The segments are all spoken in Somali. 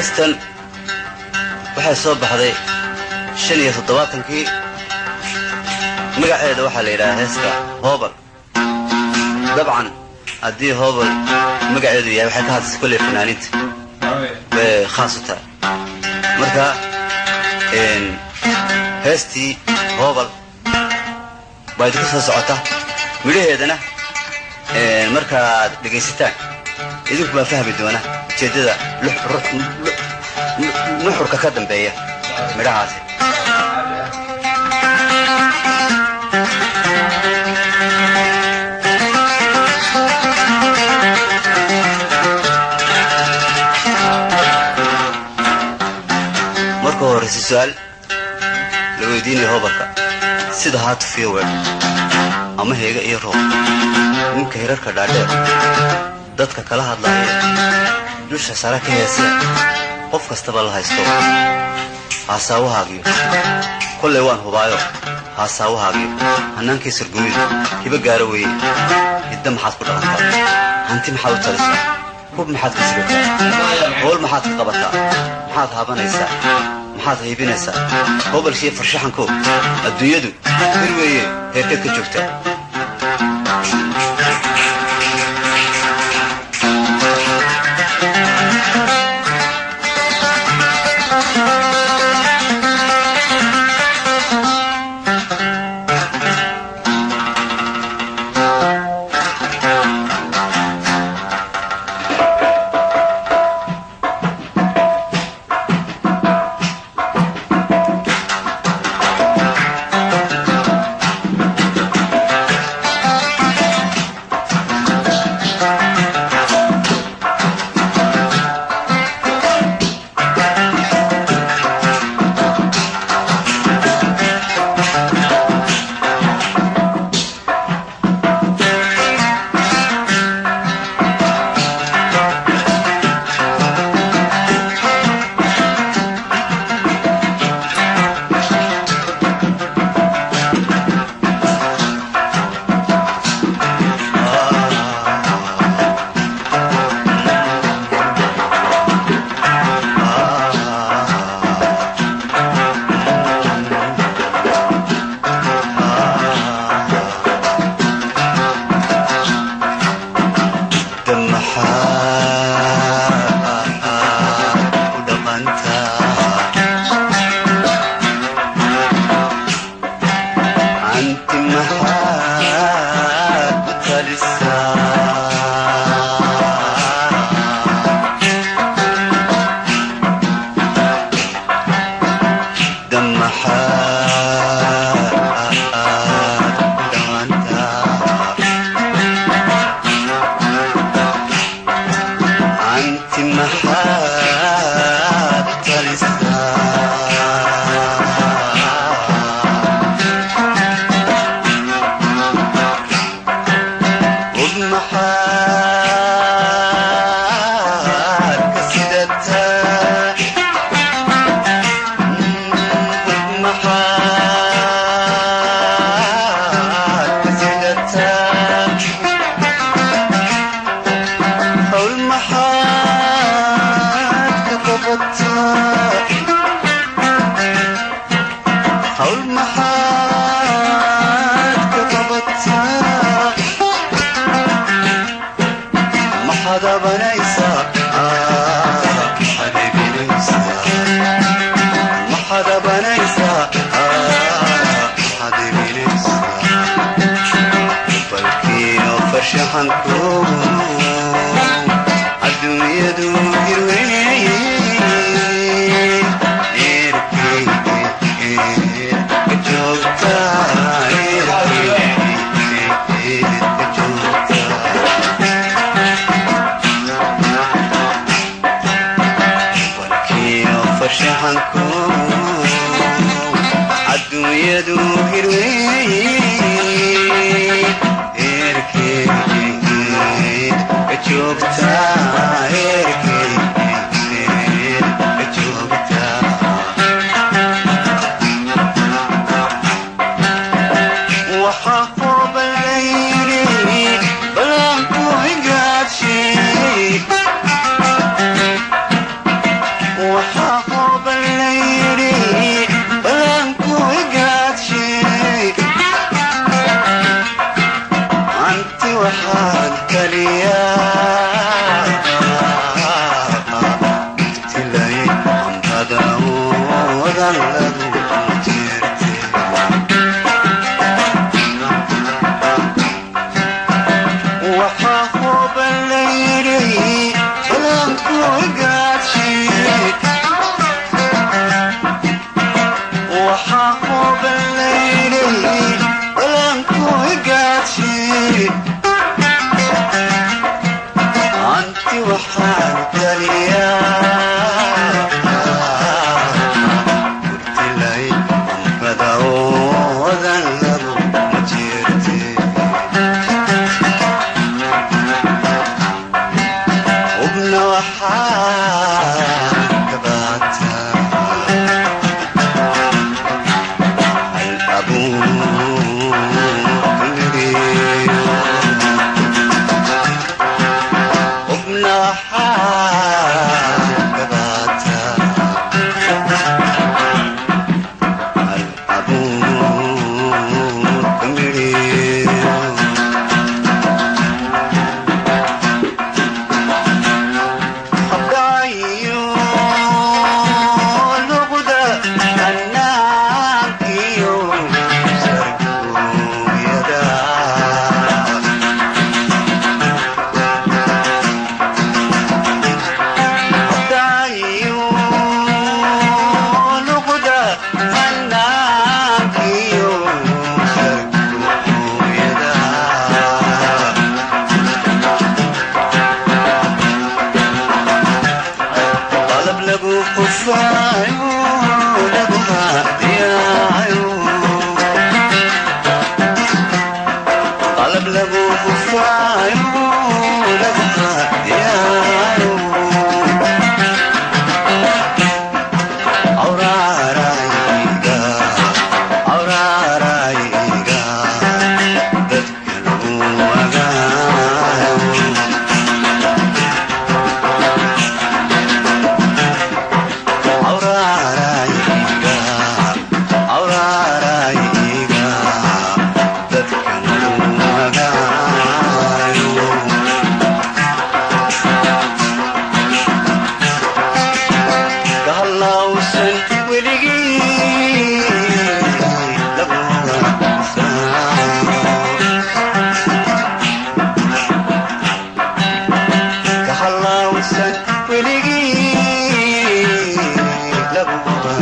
heestan waxay soo baxday shan iyo toddobaatankii magaceeda waxaa la yidhahaa heeska hoobal dabcan haddii hoobal magaceedu yahay waxay ka hadlaysa kolley fanaaniinta bay khaas u tahay marka heestii hoobal baa idinku soo socota midhaheedana markaad dhegaysataan idinku baa fahmi doona ujeeddada nuxurka ka dambeeya midhahaasi marka horeyse su-aal la weydiinaya hoobalka sida haatu fiyower ama heega iyo roob ninka hirarka dhaadheer dadka kala hadlaaya dusha sare ka heesee qof kastaba la haysto haasaawahaagyo kollay waan hubaayo haasaawahaagyo hannaankii sargunidu hiba gaaro weeye hidda maxaad ku dhaqantaa hanti maxaad u talisaa hub maxaad ka sigataa howl maxaad ka qabataa maxaad haabanaysaa maxaad haybinaysaa hobalkiiyo farshaxanko adduunyadu bir weeye heerkeed ka joogtaa joogtaa eerkey waxaan kaliyaa tilay ambadawoodan lagu jirtay waxaa huban layidhi balanku gaadhsiid waxaa huban layidhi balanku gaadhsiid anti waxaan kaliyaa kurtilay ambadawoodan lagu jirtay hubna waxaa kabaataa hal abuukiriyo hubna waxaa kabaataa hal abuukiriyo habdhayo luqda annaankiyo sargooyada habdhayo luqda annaankiyo sargooyada qalab lagu qufaayo lagu haadiyaayo qalab lagu qufaayo lagu haadiyaayo awraarayga awraarayga dadka lagu wagaayo awraarayga awraarayga dadka lagu wagaayo kahallawsan weligii kahallawsan weligii laguba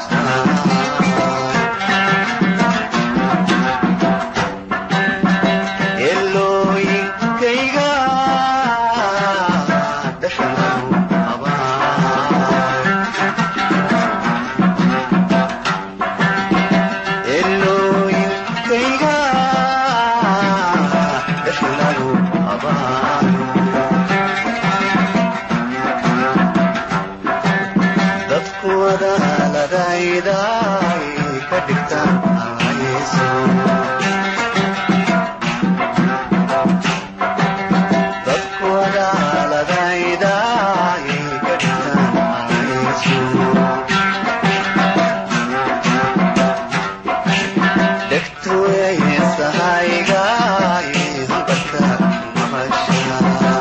elooyinkayga dhashagu abaan elooyinkayga dhashagu abaan dadku wadaaladayday ka dhigtaan hayso dadku wadaaladayday ka dhigtaan hayso dhegtu eesahaygaay hanqadka maqashaa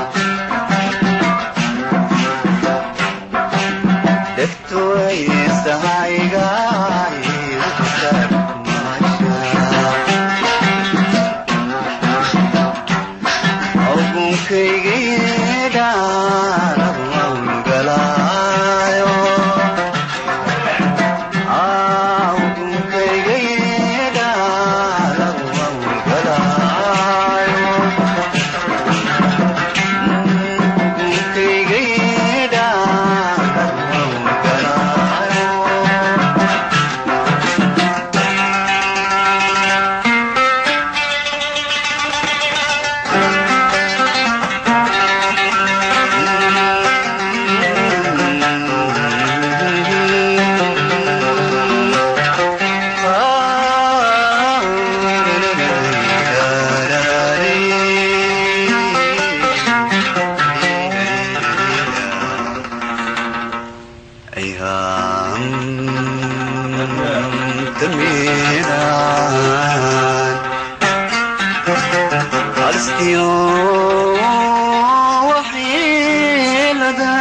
alistiyo waxyeelada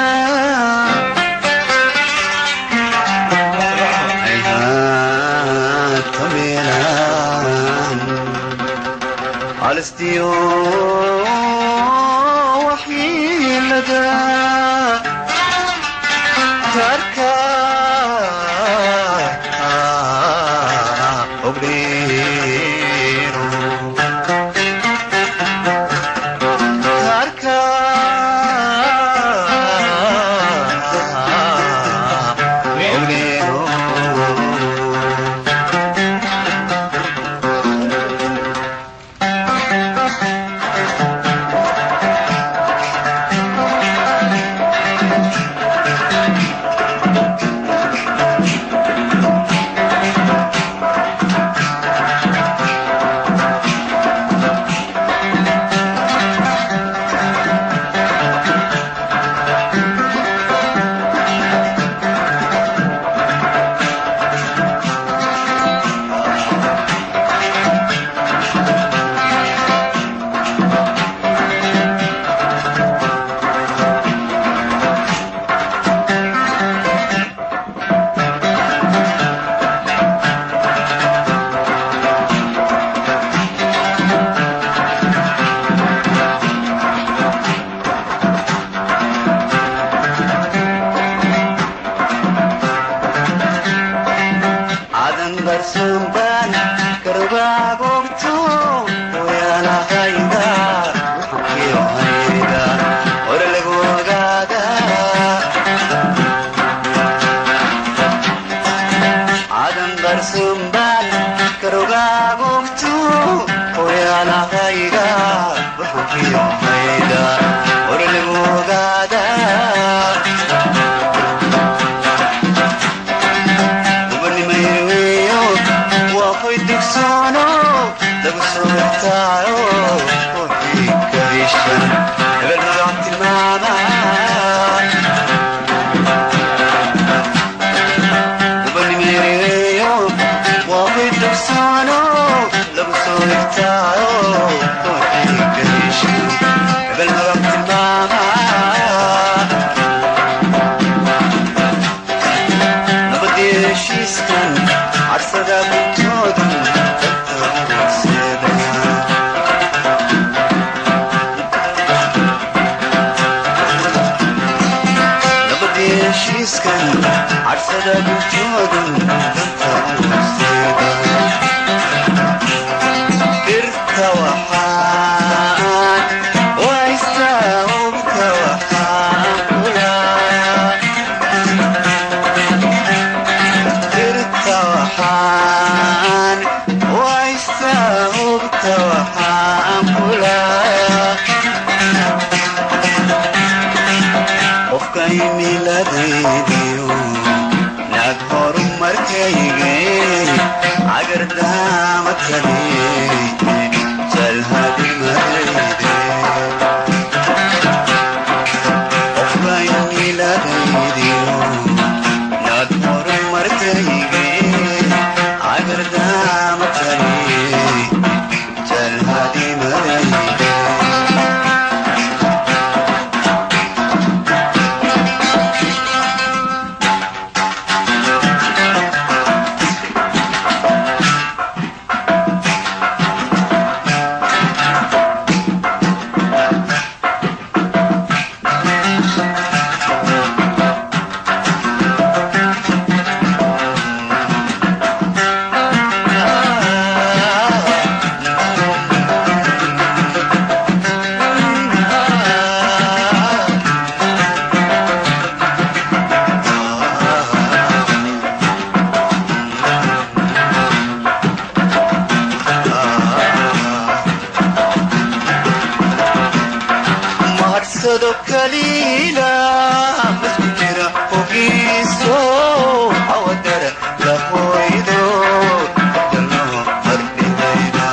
ayhaata meelaan alistiyo waxyeelada tarka obreero tarka obreero cadan barsoonbaan karbaagogto wayaalahayda waxankiyo hayda hore lagu ogaada cadan barsoonbaan karbaagogto wayaalahayda waxankiyo hayda hore lagu ogaada ubanimayweyo waa hoy dugsoono lagu soo irtaayo ruuxii karishan hebel magac tilmaama ubanimayweyo waa hoy dugsoono lagu soo irtaayo ruuxii karishan hebel magac tilmaama nabadii heshiiskan carsada guntoodan dadka horseedaya nabadii heshiiskan carsada guntoodan dadka horseedaya birta waxaan waystaa ubta waxaan kulaaya dirta waxaan waysta hubta waxaan kulaaya qofka imiladaydiyo naag horumarkayge cagardaama kale jalhadimadayde qofka imiladaydiyo naag horumarkayge cagardaama kale jalhadimadayde maharsado kaliila masku jira hogiiso awadara lahoydo dalo mardhigayda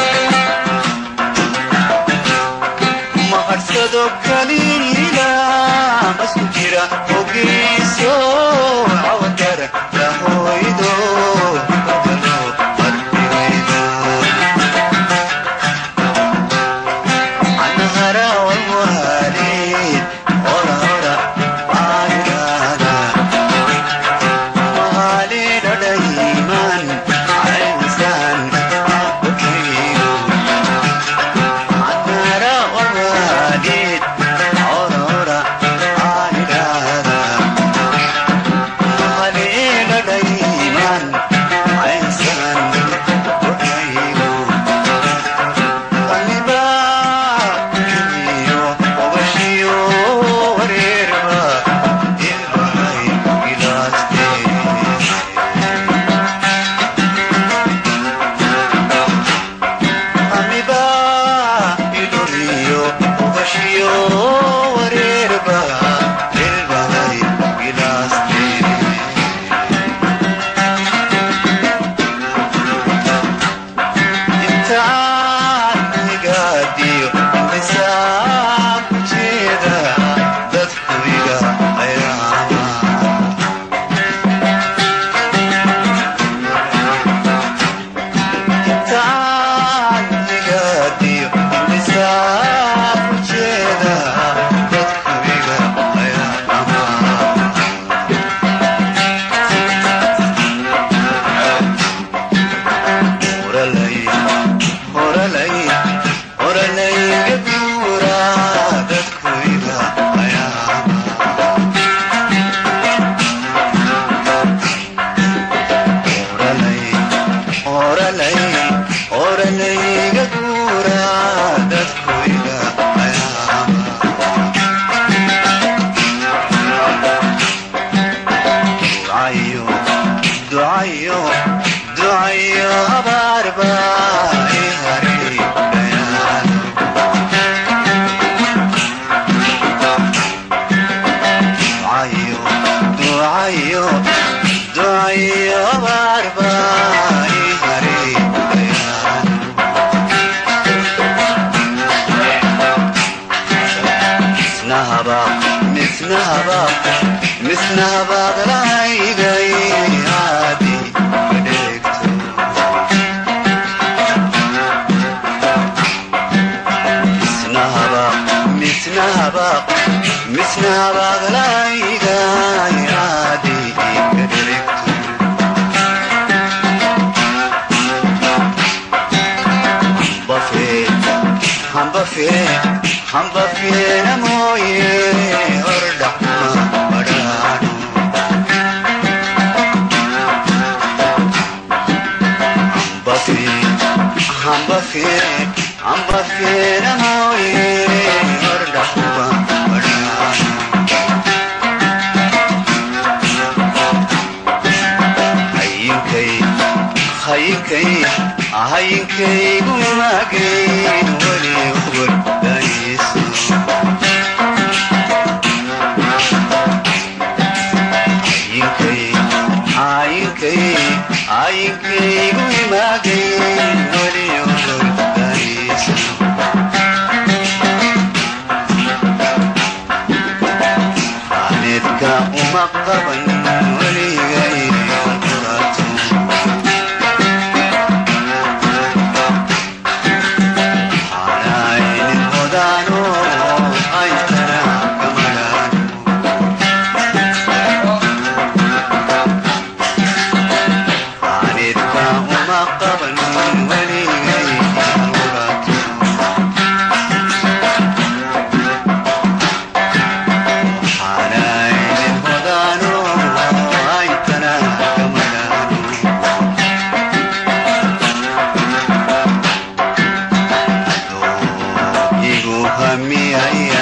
maharsado kaliila masku jira hogiiso awadara lahoydo dalo mardhigayda Hamiya